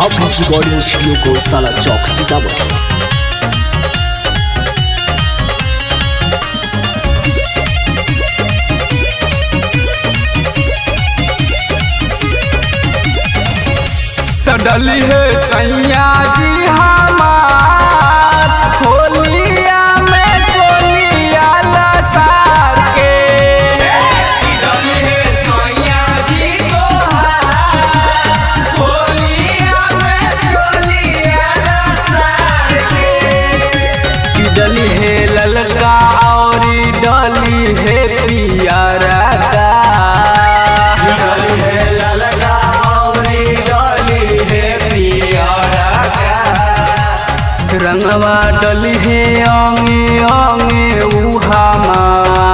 आप recording studio को साला चौक सीतापुर तो डली है सैया जी हमार होलिया में चोलिया लसार के कि डली है ललका और डली है पियरा का रंगवा डली है अंगे अंगे उहामा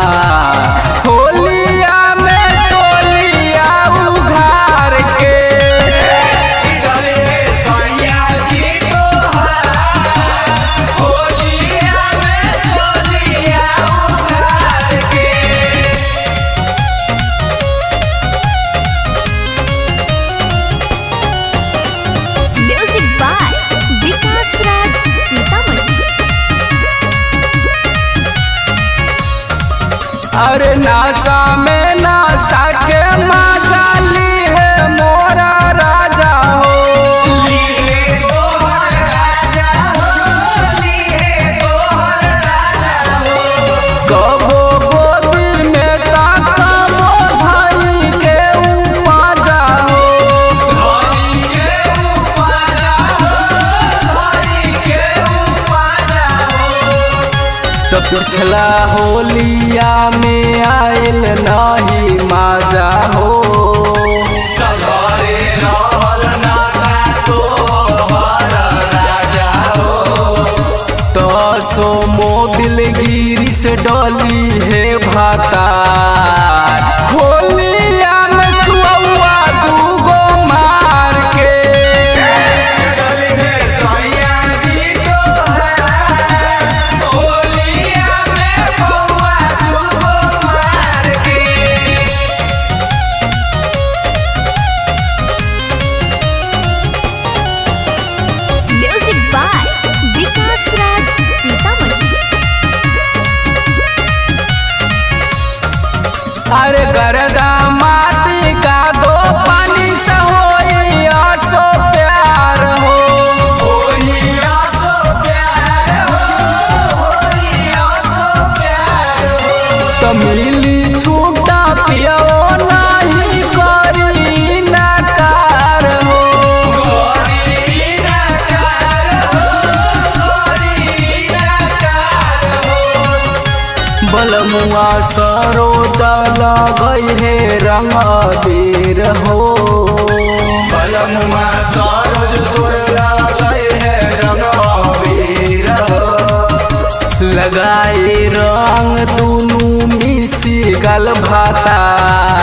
होलिया में चोलिया उघार के म्यूजिक बाय विकास राज सीतामढ़ी अरे नासा में नासा के माजाली है मोरा राजा हो कबो गोदी में ता कबो भाई के उपाजा हो तो पिछला होलिया में आयल नहीं माजा हो तो सो मोबिल गिरी से डली है भाता होलिया में चुआ दूगो मार के म्यूजिक बाय विकास राज सीतामढ़ी अरे गरदा माटी का दो पानी से होई आसो प्यार हो तो मिली छूटा पियो नहीं करी नकार हो बलमुआ सरो चल गई है रंग बीर हो लगाई रंग दुनू मिसी गल भाता